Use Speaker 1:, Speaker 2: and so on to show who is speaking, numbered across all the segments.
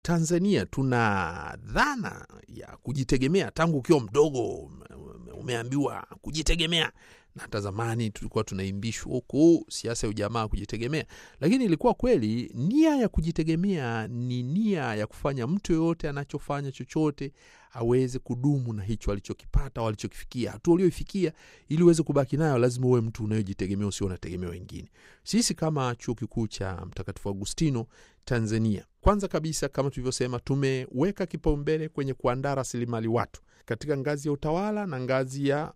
Speaker 1: Tanzania tuna dhana ya kujitegemea tangu ukiwa mdogo, umeambiwa kujitegemea na hata zamani tulikuwa tunaimbishwa huku siasa ya ujamaa kujitegemea, lakini ilikuwa kweli nia ya kujitegemea ni nia ya kufanya mtu yoyote anachofanya chochote aweze kudumu na hicho alichokipata au alichokifikia, hatua ulioifikia, ili uweze kubaki nayo, lazima uwe mtu unayojitegemea, usio unategemea wengine. Sisi kama chuo kikuu cha Mtakatifu Agustino Tanzania, kwanza kabisa, kama tulivyosema, tumeweka kipaumbele kwenye kuandaa rasilimali watu katika ngazi ya utawala na ngazi ya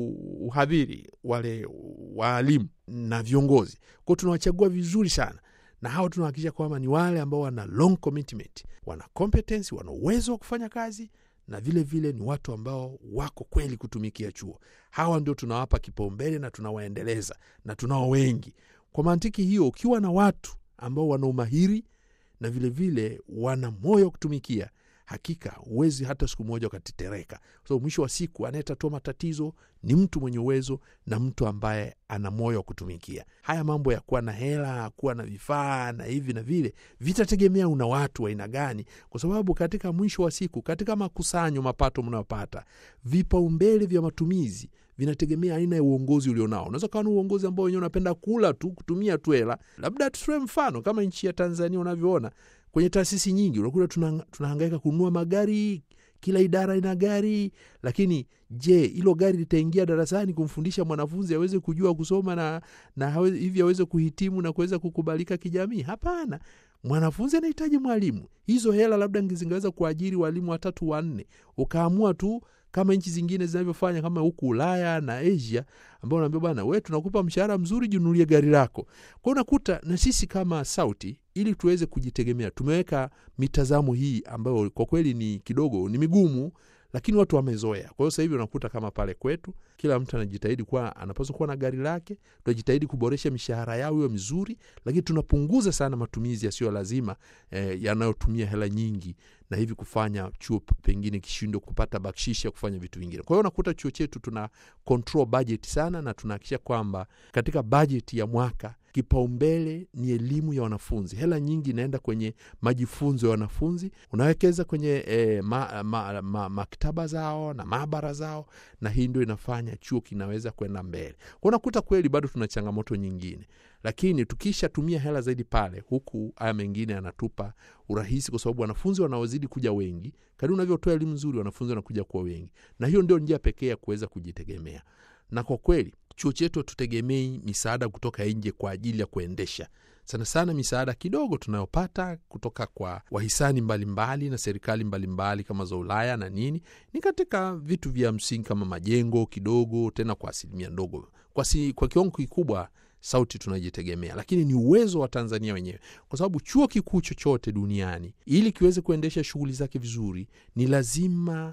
Speaker 1: uhadhiri, wale waalimu na viongozi kwao, tunawachagua vizuri sana na hawa tunahakikisha kwamba ni wale ambao wana long commitment, wana competence, wana uwezo wa kufanya kazi na vile vile ni watu ambao wako kweli kutumikia chuo. Hawa ndio tunawapa kipaumbele na tunawaendeleza na tunao wengi. Kwa mantiki hiyo, ukiwa na watu ambao wana umahiri na vilevile vile wana moyo wa kutumikia hakika huwezi hata siku moja ukatetereka, kwa sababu mwisho wa siku anayetatua matatizo ni mtu mwenye uwezo na mtu ambaye ana moyo wa kutumikia. Haya mambo ya kuwa na hela, kuwa na vifaa na hivi na vile, vitategemea una watu wa aina gani, kwa sababu katika mwisho wa siku, katika makusanyo, mapato mnayopata, vipaumbele vya matumizi vinategemea aina ya uongozi ulionao. Unaweza ukawa na uongozi ambao wenyewe unapenda kula tu, kutumia tu hela. Labda tutoe mfano kama nchi ya Tanzania unavyoona kwenye taasisi nyingi unakuta tunahangaika kununua magari, kila idara ina gari, lakini je, hilo gari litaingia darasani kumfundisha mwanafunzi aweze kujua kusoma na, na hivi aweze kuhitimu na kuweza kukubalika kijamii? Hapana. Mwanafunzi anahitaji mwalimu. Hizo hela labda zingeweza kuajiri walimu watatu wanne, ukaamua tu kama nchi zingine zinavyofanya kama huku Ulaya na Asia, ambao unaambia bwana, we tunakupa mshahara mzuri, jinunulie gari lako. Kwao unakuta na sisi kama Sauti, ili tuweze kujitegemea, tumeweka mitazamo hii ambayo kwa kweli ni kidogo ni migumu, lakini watu wamezoea. Kwa hiyo sasa hivi unakuta kama pale kwetu, kila mtu anajitahidi kuwa anapaswa kuwa na gari lake. Tunajitahidi kuboresha mishahara yao iwe mizuri, lakini tunapunguza sana matumizi yasiyo lazima eh, yanayotumia hela nyingi na hivi kufanya chuo pengine kishindwe kupata bakshishi ya kufanya vitu vingine. Kwa hiyo unakuta chuo chetu tuna control budget sana, na tunahakikisha kwamba katika bajeti ya mwaka kipaumbele ni elimu ya wanafunzi. Hela nyingi inaenda kwenye majifunzo ya wanafunzi, unawekeza kwenye eh, ma, ma, ma, maktaba zao na maabara zao, na hii ndio inafanya chuo kinaweza kwenda mbele. Kwa unakuta kweli bado tuna changamoto nyingine, lakini tukishatumia hela zaidi pale, huku haya mengine yanatupa urahisi, kwa sababu wanafunzi wanaozidi kuja wengi, kadri unavyotoa elimu nzuri, wanafunzi wanakuja kuwa wengi, na hiyo ndio njia pekee ya kuweza kujitegemea. Na kwa kweli chuo chetu hatutegemei misaada kutoka nje kwa ajili ya kuendesha sana sana. Misaada kidogo tunayopata kutoka kwa wahisani mbalimbali mbali na serikali mbalimbali mbali kama za Ulaya na nini, ni katika vitu vya msingi kama majengo kidogo, tena kwa asilimia ndogo. Kwa, si, kwa kiwango kikubwa Sauti tunajitegemea, lakini ni uwezo wa Tanzania wenyewe, kwa sababu chuo kikuu chochote duniani ili kiweze kuendesha shughuli zake vizuri ni lazima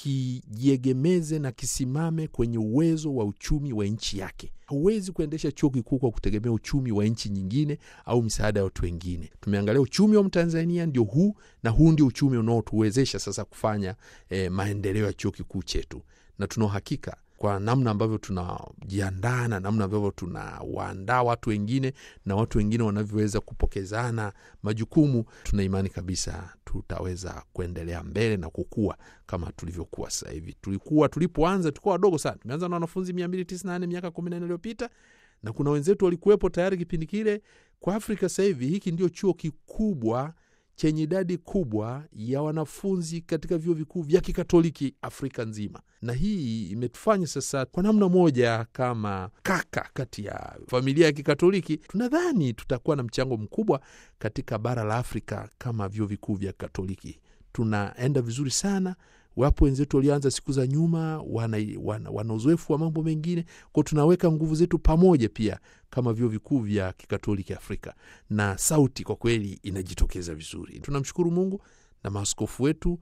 Speaker 1: kijiegemeze na kisimame kwenye uwezo wa uchumi wa nchi yake. Hauwezi kuendesha chuo kikuu kwa kutegemea uchumi wa nchi nyingine au misaada ya watu wengine. Tumeangalia uchumi wa Mtanzania ndio huu, na huu ndio uchumi unaotuwezesha sasa kufanya eh, maendeleo ya chuo kikuu chetu, na tuna uhakika kwa namna ambavyo tunajiandaa na namna ambavyo tunawaandaa watu wengine na watu wengine wanavyoweza kupokezana majukumu, tuna imani kabisa tutaweza kuendelea mbele na kukua kama tulivyokuwa sasa hivi. Tulikuwa tulipoanza tulikuwa wadogo sana, tumeanza na wanafunzi mia mbili tisini na nane miaka kumi na nne iliyopita na kuna wenzetu walikuwepo tayari kipindi kile. Kwa Afrika sasa hivi hiki ndio chuo kikubwa chenye idadi kubwa ya wanafunzi katika vyuo vikuu vya kikatoliki Afrika nzima, na hii imetufanya sasa, kwa namna moja, kama kaka kati ya familia ya kikatoliki, tunadhani tutakuwa na mchango mkubwa katika bara la Afrika kama vyuo vikuu vya Katoliki. Tunaenda vizuri sana. Wapo wenzetu walioanza siku za nyuma, wana, wana, wana uzoefu wa mambo mengine kwao. Tunaweka nguvu zetu pamoja pia kama vyuo vikuu vya kikatoliki Afrika, na sauti kwa kweli inajitokeza vizuri. Tunamshukuru Mungu na maaskofu wetu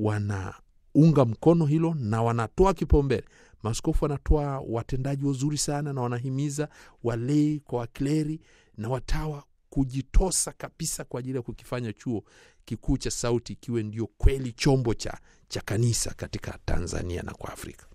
Speaker 1: wanaunga mkono hilo na wanatoa kipaumbele. Maaskofu wanatoa watendaji wazuri sana na wanahimiza walei kwa wakleri na watawa kujitosa kabisa kwa ajili ya kukifanya chuo kikuu cha Sauti kiwe ndio kweli chombo cha, cha kanisa katika Tanzania na kwa Afrika.